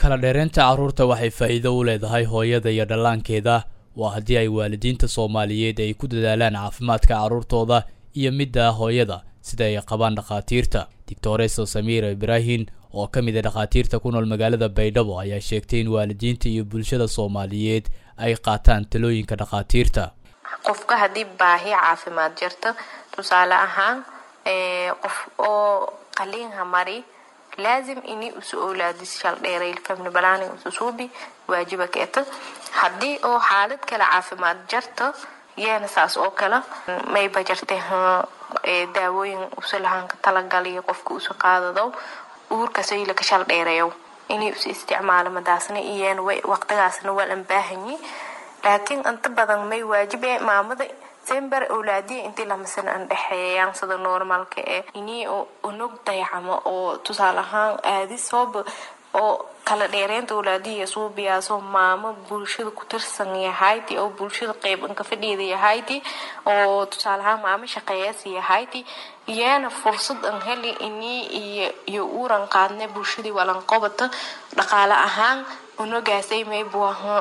kala dheeraynta carruurta waxay faa'iido u leedahay hooyada iyo dhallaankeeda waa haddii ay waalidiinta soomaaliyeed ay ku dadaalaan caafimaadka carruurtooda iyo midda hooyada sida ay qabaan dhakhaatiirta doctoreso samiira ibraahin oo ka mid a dhakhaatiirta ku nool magaalada baydhabo ayaa sheegtay in waalidiinta iyo bulshada soomaaliyeed ay qaataan talooyinka dhakhaatiirta qofka haddii baahi caafimaad jirto tusaale ahaan qof oo qaliinha mari laazim ini usu owlaadis shaldheeray family planning ususuubi waajiba keeto haddii oo xaalad kale caafimaad jarto yeena saas oo kale mayba jartay daawooyin usalahanka talagaliyo qofka usu qaadado uurkasayla ka shaldheerayo inay usu isticmaalo madaasna iyeen waqtigaasna waa lan baahanyi laakiin inta badan may waajibe maamada sember owlaadiya intii lamasana an dhexeeyaan sida normalka ee inii unog dayacamo oo tusaale ahaan aadis hooba oo kala dheereynta owlaadiya suubiyaasoo maamo bulshada ku tirsan yahayti oo bulshada qeyb inka fadhiida yahayti oo tusaale ahaan maamo shaqeeyas yahayti iyaana fursad an heli inii iyo uuran qaadne bulshadii walan qobata dhaqaale ahaan unogaasay maybuaha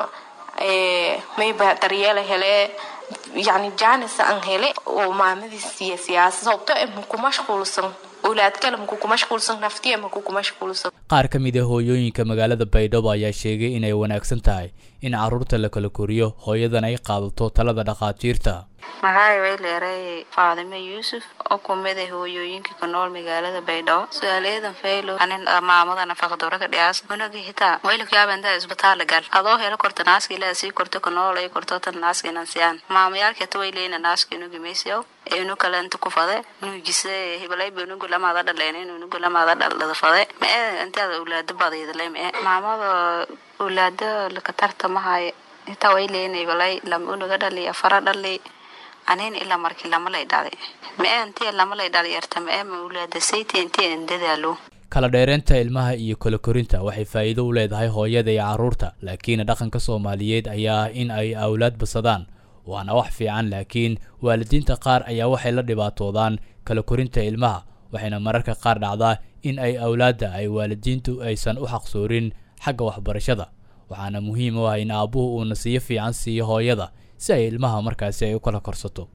mayba daryeela hele yani janis aan hele oo maamadiis iyo siyaasa sababto e maku mashquulsan owlaad kale maku ku mashquulsan naftiya maku ku mashquulsan qaar ka mid a hooyooyinka magaalada baydhabo ayaa sheegay inay wanaagsan tahay in carruurta la kala koriyo hooyadan ay qaadato talada dhakhaatiirta magacay way leeray faadime yuusuf oo kumid a hooyooyinka ku nool magaalada baydhabo su-aalayadan faylo anin maamada nafaqadorada dhiyaas unaga hitaa waylakyaabanda isbitaala gal adoo helo korta naaska ilaa sii korto ka nool ay korto tan naaska inan siyaan maamayaalkeeta way leena naaska inugi maysiyow inu kale inta ku fade nugise hibalayba inugu lamaada dhaleen inugu lamaada dhaldhada fade mae intaada owlaado badaydale mae maamada owlaado lakatarta mahay hitaa way leena hibalay lama unaga dhali afara dhali anin ilaa markii lama lay dhalay mae intii lama lay dhalay yarta mae ma owlaada sayti intii an dadaalo kala dheeraynta ilmaha iyo kala korinta waxay faa'iido u leedahay hooyada iyo carruurta laakiin dhaqanka soomaaliyeed ayaa ah in ay awlaad basadaan waana wax fiican laakiin waalidiinta qaar ayaa waxay la dhibaatoodaan kala korinta ilmaha waxayna mararka qaar dhacdaa in ay awlaadda ay waalidiintu aysan u xaqsoorin xagga waxbarashada waxaana muhiim u ah in aabbuhu uu nasiyo fiican siiyo hooyada si ay ilmaha markaasi ay u kala korsato